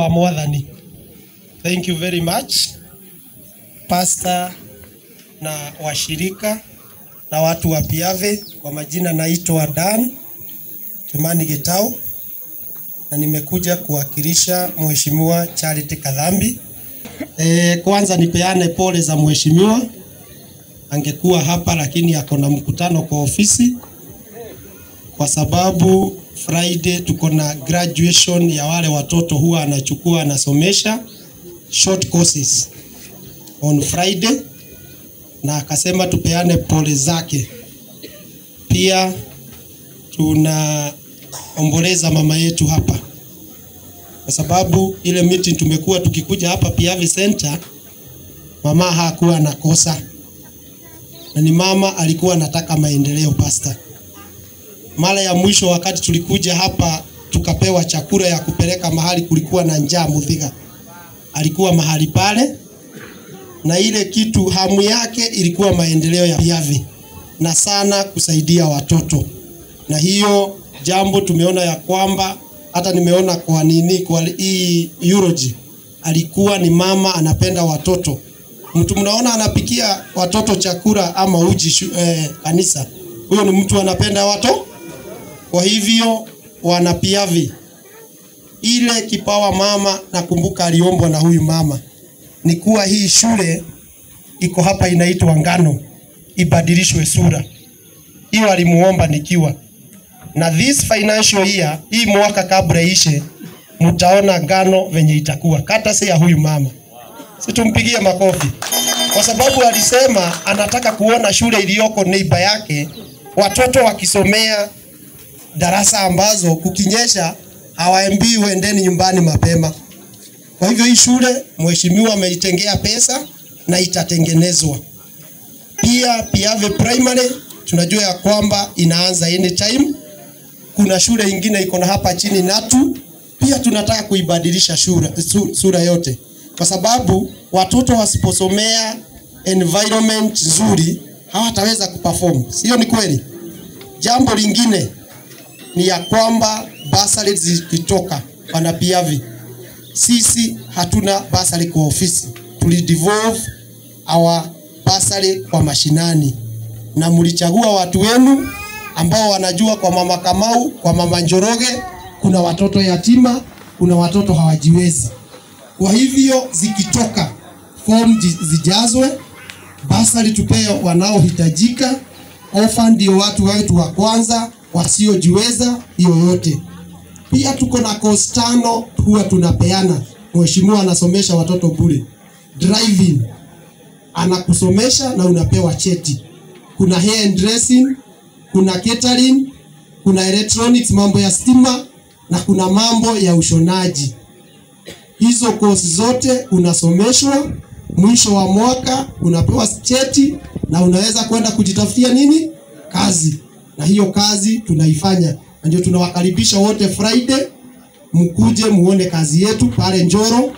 wa Mwathani. Thank you very much pastor na washirika na watu wa Piave. Kwa majina naitwa Dan Kimani Gitau na nimekuja kuwakilisha Mheshimiwa Charity Kadhambi. E, kwanza nipeane pole za mheshimiwa, angekuwa hapa lakini ako na mkutano kwa ofisi, kwa sababu Friday tuko na graduation ya wale watoto huwa anachukua anasomesha short courses on Friday, na akasema tupeane pole zake. Pia tunaomboleza mama yetu hapa kwa sababu ile meeting tumekuwa tukikuja hapa Piave Center, mama hakuwa anakosa, na ni mama alikuwa anataka maendeleo. Pasta, mara ya mwisho wakati tulikuja hapa tukapewa chakula ya kupeleka mahali kulikuwa na njaa Muthiga, alikuwa mahali pale, na ile kitu hamu yake ilikuwa maendeleo ya Piave na sana kusaidia watoto, na hiyo jambo tumeona ya kwamba hata nimeona kwa nini kwa hii eulogy alikuwa ni mama anapenda watoto. Mtu mnaona anapikia watoto chakula ama uji shu, eh, kanisa, huyo ni mtu anapenda watoto. Kwa hivyo wana Piave, ile kipawa mama nakumbuka aliombwa na huyu mama ni kuwa hii shule iko hapa inaitwa Ngano ibadilishwe sura. Hiyo alimuomba nikiwa na this financial year, hii mwaka kabla ishe, mtaona Ngano venye itakuwa kata si ya huyu mama. Situmpigie makofi kwa sababu alisema anataka kuona shule iliyoko neighbor yake watoto wakisomea darasa ambazo kukinyesha hawaambii uendeni nyumbani mapema. Kwa hivyo hii shule mheshimiwa ameitengea pesa na itatengenezwa. Pia Piave Primary tunajua ya kwamba inaanza anytime kuna shule ingine iko na hapa chini Natu, pia tunataka kuibadilisha shura, su, sura yote, kwa sababu watoto wasiposomea environment nzuri hawataweza kuperform, sio? Ni kweli. Jambo lingine ni ya kwamba basari zikitoka wana Piave, sisi hatuna basari kwa ofisi, tulidevolve our basari kwa mashinani, na mlichagua watu wenu ambao wanajua kwa mama Kamau, kwa mama Njoroge kuna watoto yatima, kuna watoto hawajiwezi. Kwa hivyo zikitoka form zijazwe, basari tupee wanaohitajika, ofa ndio watu wetu wa kwanza wasiojiweza hiyo yote. Pia tuko na course tano huwa tunapeana. Mheshimiwa anasomesha watoto bure. Driving anakusomesha na unapewa cheti. Kuna hair and dressing, kuna catering, kuna electronics, mambo ya stima na kuna mambo ya ushonaji. Hizo kozi zote unasomeshwa, mwisho wa mwaka unapewa cheti na unaweza kwenda kujitafutia nini kazi, na hiyo kazi tunaifanya, na ndio tunawakaribisha wote Friday, mkuje muone kazi yetu pale Njoro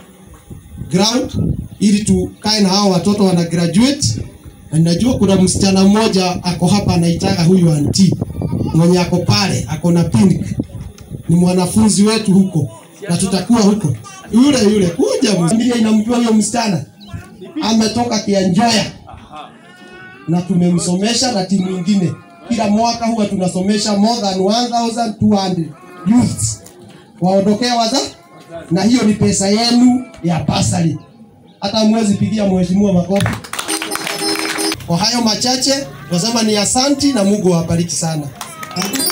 ground, ili tukae na hao watoto wana graduate na najua kuna msichana mmoja ako hapa anaitaka huyu anti mwenye ako pale ako na pink, ni mwanafunzi wetu huko na tutakuwa huko. Yule yule kuja, familia inamjua huyo msichana, ametoka Kianjoya na tumemsomesha na timu nyingine. Kila mwaka huwa tunasomesha more than 1200 youths waondokee waza, na hiyo ni pesa yenu ya basari. Hata mwezi pigia mheshimiwa makofi. Kwa hayo machache nasema ni asanti na Mungu awabariki sana.